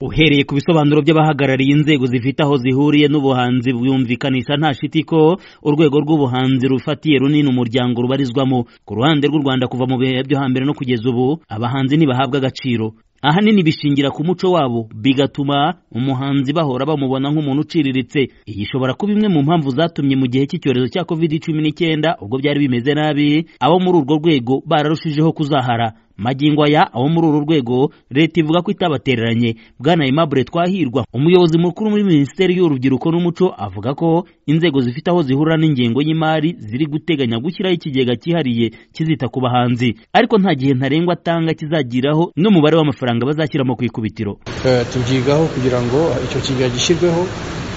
uhereye ku bisobanuro by'abahagarariye inzego zifite aho zihuriye n'ubuhanzi bwumvikanisha nta shiti ko urwego rw'ubuhanzi rufatiye runini umuryango rubarizwamo ku ruhande rw'u Rwanda kuva mu bihe byo hambere no kugeza ubu abahanzi ntibahabwa agaciro ahanini bishingira ku muco wabo bigatuma umuhanzi bahora bamubona nk'umuntu uciriritse iyi ishobora kuba imwe mu mpamvu zatumye mu gihe cy'icyorezo cya covid cumi n'icyenda ubwo byari bimeze nabi abo muri urwo rwego bararushijeho kuzahara magingo aya abo muri uru rwego leta ivuga ko itabatereranye bwana Aimable Twahirwa umuyobozi mukuru muri minisiteri y'urubyiruko n'umuco avuga ko inzego zifite aho zihurira n'ingengo y'imari ziri guteganya gushyiraho ikigega cyihariye kizita ku bahanzi ariko nta gihe ntarengwa atanga kizagiraho n'umubare w'amafaranga bazashyiramo ku ikubitiro tubyigaho kugira ngo icyo kigega gishyirweho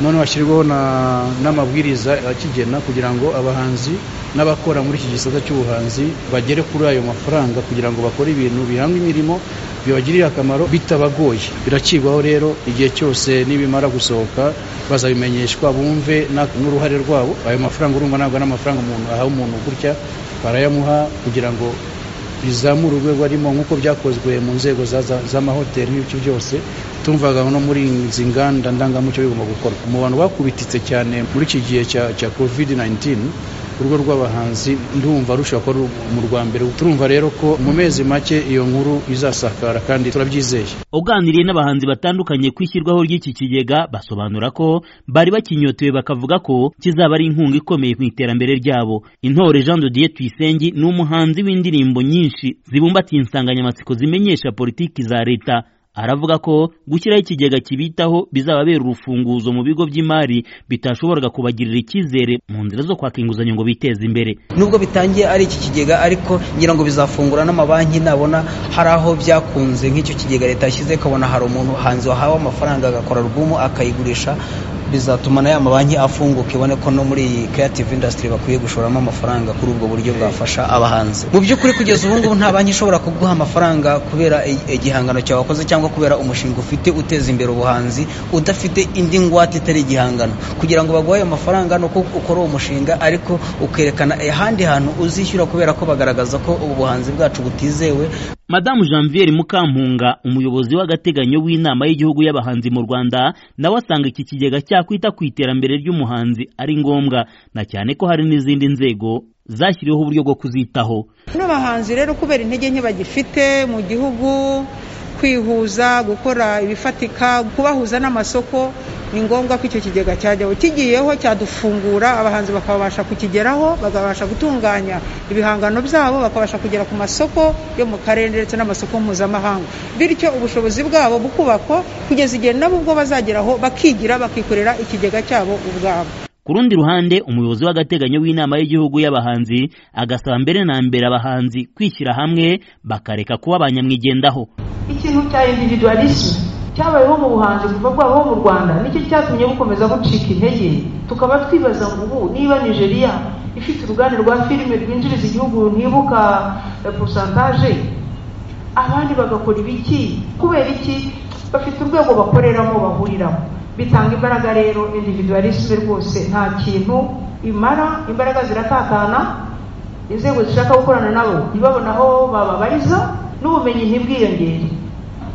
none hashyirwaho n'amabwiriza akigena kugira ngo abahanzi n'abakora muri iki gisata cy'ubuhanzi bagere kuri ayo mafaranga kugira ngo bakore ibintu bihanga imirimo bibagirira akamaro bitabagoye birakigwaho rero igihe cyose nibimara gusohoka bazabimenyeshwa bumve n'uruhare rwabo ayo mafaranga urumva ntabwo ari amafaranga umuntu ahawe umuntu gutya barayamuha kugira ngo bizamura urwego arimo nk'uko byakozwe mu nzego z'amahoteli n'ibice byose tumvaga no muri izi nganda ndangamuco bigomba gukorwa mu bantu bakubititse cyane muri iki gihe cya covid 19 urugo rw'abahanzi ndumva rushobora kuba mu rwa mbere turumva rero ko mu mezi make iyo nkuru izasakara kandi turabyizeye uganiriye n'abahanzi batandukanye ku ishyirwaho ry'iki kigega basobanura ko bari bakinyotewe bakavuga ko kizaba ari inkunga ikomeye mu iterambere ryabo intore Jean de Dieu Tuyisenge ni umuhanzi w'indirimbo nyinshi zibumbatiye insanganyamatsiko zimenyesha politiki za leta aravuga ko gushyiraho ikigega kibitaho bizababera urufunguzo mu bigo by'imari bitashoboraga kubagirira icyizere mu nzira zo kwaka inguzanyo ngo biteze imbere nubwo bitangiye ari iki kigega ariko ngira ngo bizafungura n'amabanki nabona hari aho byakunze nk'icyo kigega leta yashyize ikabona hari umuntu hanze wahawe amafaranga agakora alubumu akayigurisha bizatuma na ya mabanki afunguka ibone ko no muri iyi creative industry bakwiye gushoramo amafaranga kuri ubwo buryo bwafasha abahanzi mu by'ukuri kugeza ubu ngubu nta banki ishobora kuguha amafaranga kubera igihangano cyawe wakoze cyangwa kubera umushinga ufite uteza imbere ubuhanzi udafite indi ngwate itari igihangano kugira ngo baguhe ayo mafaranga ni uko ukora uwo mushinga ariko ukerekana ahandi hantu uzishyura kubera ko bagaragaza ko ubuhanzi bwacu butizewe madamu janviere mukampunga umuyobozi w'agateganyo w'inama y'igihugu y'abahanzi mu rwanda nawe asanga iki kigega cyakwita ku iterambere ry'umuhanzi ari ngombwa na cyane ko hari n'izindi nzego zashyiriweho uburyo bwo kuzitaho n'abahanzi rero kubera intege nke bagifite mu gihugu kwihuza gukora ibifatika kubahuza n'amasoko ni ngombwa ko icyo kigega cyajyaho kigiyeho cyadufungura abahanzi bakabasha kukigeraho bakabasha gutunganya ibihangano byabo bakabasha kugera ku masoko yo mu karere ndetse n'amasoko mpuzamahanga bityo ubushobozi bwabo bukubakwa kugeza igihe nabo ubwo bazageraho bakigira bakikorera ikigega cyabo ubwabo ku rundi ruhande umuyobozi w'agateganyo w'inama y'igihugu y'abahanzi agasaba mbere na mbere abahanzi kwishyira hamwe bakareka kuba abanyamwigendaho ikintu cya individualisme cyabayeho mu buhanzi kuva bwabaho mu rwanda nicyo cyatumye bukomeza gucika intege tukaba twibaza ngo ubu niba nigeria ifite uruganda rwa filime rwinjiriza igihugu ntibuka posantaje abandi bagakora ibiki kubera iki bafite urwego bakoreramo bahuriramo bitanga imbaraga rero individualisme rwose nta kintu imara imbaraga ziratatana inzego zishaka gukorana nabo ntibabone aho bababariza n'ubumenyi ntibwiyongere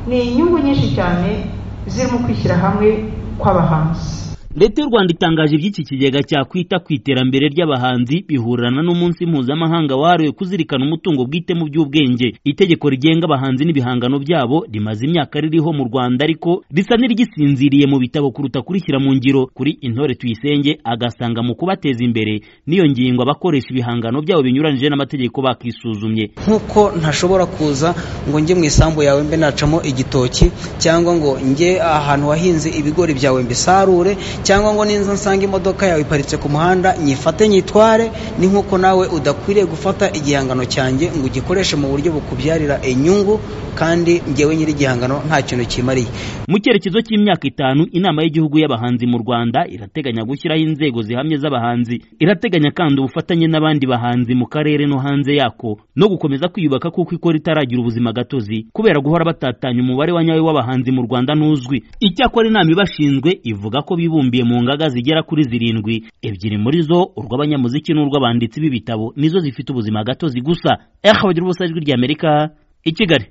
ni inyungu nyinshi cyane ziri mu kwishyira hamwe kw'abahanzi leta y'u rwanda itangaje iby'iki kigega cyakwita ku iterambere ry'abahanzi bihurirana n'umunsi mpuzamahanga wahariwe kuzirikana umutungo bwite mu by'ubwenge itegeko rigenga abahanzi n'ibihangano byabo rimaze imyaka ririho mu rwanda ariko risa n'irigisinziriye mu bitabo kuruta kurishyira mu ngiro kuri intore tuyisenge agasanga mu kubateza imbere n'iyo ngingo abakoresha ibihangano byabo binyuranyije n'amategeko bakisuzumye nk'uko ntashobora kuza ngo njye mu isambu yawe mbe nacamo igitoki cyangwa ngo njye ahantu wahinze ibigori byawe mbisarure cyangwa ngo ninza nsanga imodoka yawe iparitse ku muhanda nyifate nyitware ni nk'uko nawe udakwiriye gufata igihangano cyanjye ngo ugikoreshe mu buryo bukubyarira inyungu kandi ngewe nyiri igihangano nta kintu kimariye mu cyerekezo cy'imyaka itanu inama y'igihugu y'abahanzi mu rwanda irateganya gushyiraho inzego zihamye z'abahanzi irateganya kandi ubufatanye n'abandi bahanzi mu karere no hanze yako no gukomeza kwiyubaka kuko ikora itaragira ubuzima gatozi kubera guhora batatanya umubare wa nyawe w'abahanzi mu rwanda ntuzwi icyakora inama ibashinzwe ivuga ko bibumbiye mu ngaga zigera kuri zirindwi ebyiri muri zo urw'abanyamuziki n'urw'abanditsi b'ibitabo nizo zifite ubuzima gatozi gusa eha bagira ubusa ijwi ry'amerika i kigali